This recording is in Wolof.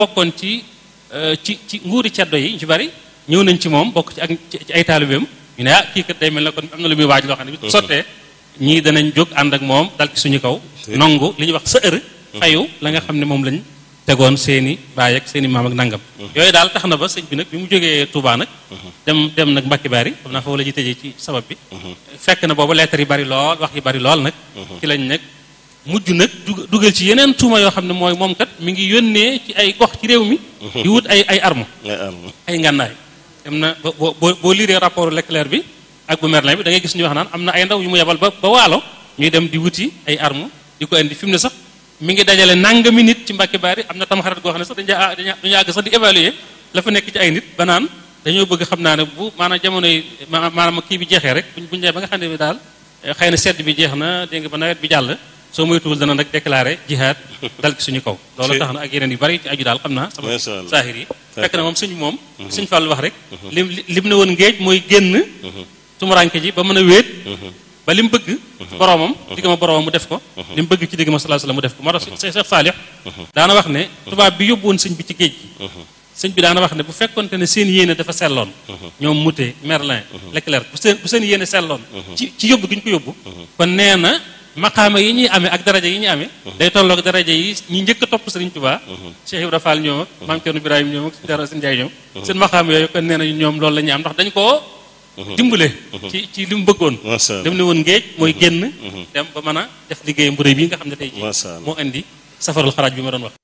bokkoon ci ci ci nguuri ceddo yi ñu ci bari ñëw nañ ci moom bokk ci ak ci ay taalibeem ñu ne ah kii kat day mel ne kon am na lu muy waaj loo xam ne bi sottee ñii danañ jóg ànd ak moom dal ci suñu kaw nongu li ñuy wax sa ër fayu la nga xam ne moom lañ tegoon seeni baay ak seeni maam ak nangam yooyu daal tax na ba sëñ bi nag bi mu jógee Touba nag dem dem nag Mbacke Bari xam naa foofu la ñuy tëjee ci sabab bi fekk na boobu lettre yi bari lool wax yi bari lool nag ci lañ nag mujj nag dugal ci yeneen tuuma yoo xam ne mooy moom kat mi ngi yónnee ci ay gox ci réew mi di wut ay ay arme ay ngànnaay dem na boo boo boo liiree rapport Leclerc bi ak bu Merlin bi da ngay gis ñu wax naan am na ay ndaw yu mu yebal ba ba waalo ñuy dem di wuti ay arme di ko indi fi mu ne sax mi ngi dajale nangami nit ci Mbàkke Bari am na tam xarit goo xam ne sax dañu dañu àgg sax di évaluer la fa nekk ci ay nit ba naan dañoo bëgg xam naa ne bu maanaam jamono yi maanaam kii bi jeexee rek buñ buñ ba nga xam ne bi daal xëy na sedd bi jeex na dégg nga ba nawet bi jàll soo moytuwul dana nag déclaré jihaad dal ci suñu kaw loolu tax na ak yeneen yu bari ci aju daal xam naa sama saahir yi fekk na moom suñu moom suñ fàllu wax rek lim lim ne woon ngéej mooy génn tumuranke ji ba mën a wéet ba li mu bëgg boromam digg ma boromam mu def ko li mu bëgg ci digg ma sallallahu alayhi wasallam mu def ko moo tax Cheikh Saalix daana wax ne tubaab bi yóbbu woon sëñ bi ci géej gi sëñ bi daana wax ne bu fekkonte ne seen yéene dafa selloon ñoom Moutet Merlin Leclerc bu seen bu seen yéene selloon ci ci yóbbu gi ñu ko yóbbu kon nee na maqaama yi ñuy amee ak daraja yi ñuy amee day tolloog daraja yi ñi njëkk a topp Sëriñ Tuubaa Cheikh Ibra Fall ñoom ak Maam Cerno Ibrahim ñoom ak Dara Sëñ Njaay ñoom seen maqaama yooyu kon nee na ñoom loolu la ñuy am ndax dañ koo dimbale ci ci li mu bëggoon dem ne woon ngéej mooy génn dem ba mën a def liggéey mbure bi nga xam ne tey ji moo indi safarul xaraaj bi ma doon wax